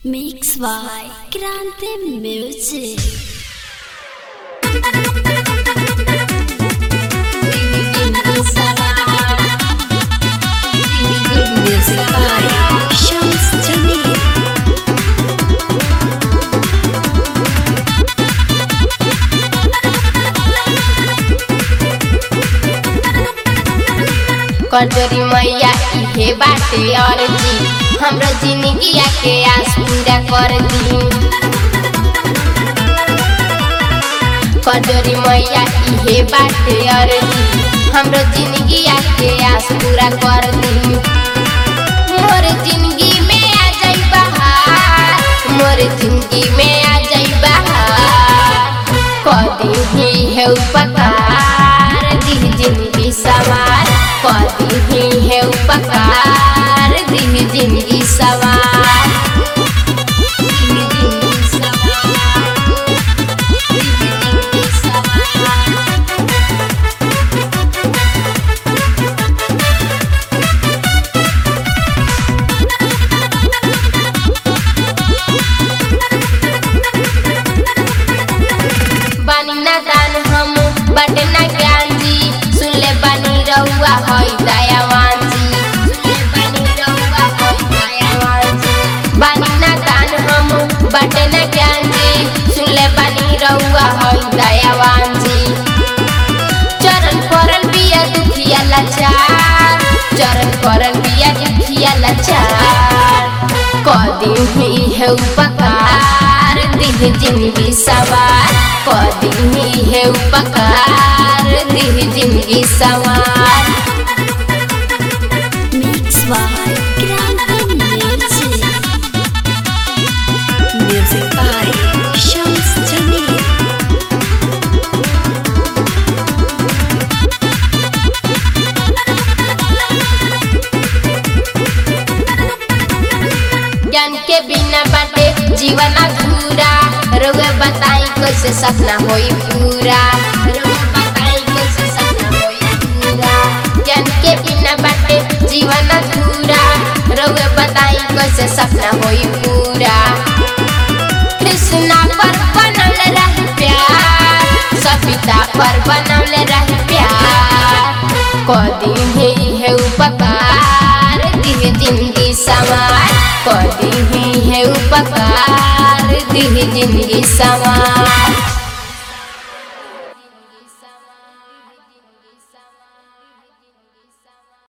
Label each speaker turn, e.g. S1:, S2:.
S1: Mix by Grande Music. Music by Shams Jamil.
S2: कटोरी मैया इहे बाटे अर्जी हाम्रो जिंदगिया के आस पूरा कर दी कटोरी मैया इहे बाटे अर्जी हाम्रो जिंदगिया के आस पूरा कर दी मोर जिंदगी में आ जाई बहार मोर जिंदगी में आ जाई बहार कदी ही है उपकार दी जिंदगी सवार कदी ही है उपकार दी जिंदगी सवार दी जिंदगी सवार दी जिंदगी सवार बानी ना दान हम बटे ना ज्ञान जी सुन ले बानी रहुआ हई दयावान जी सुन ले बानी रहुआ हई दयावान जी बानी ना दान हम बटे ना ज्ञान जी सुन ले बानी रहुआ हई दयावान जी चरण परल बिया दुखिया लाचार चरण परल बिया दुखिया लाचार कदी ही है उपकार दिह जिंदगी सवार कदी ही है उपकार दिह जिंदगी सवार
S1: Mix by Grande Music. Music by Shams Jamil.
S2: ज्ञान के बिना बाटे जीवन अधूरा रोगे बताई कैसे सपना होई पूरा रोगे बताई कैसे सपना होई पूरा ज्ञान के बिना बाटे जीवन अधूरा रोगे बताई कैसे सपना होई पूरा कृष्णा पर बनल रह प्यार सविता पर बनल रह प्यार कदी ही है उपकार दिह जिंदगी सवार कदी ही है उपकार दिह जिंदगी सवार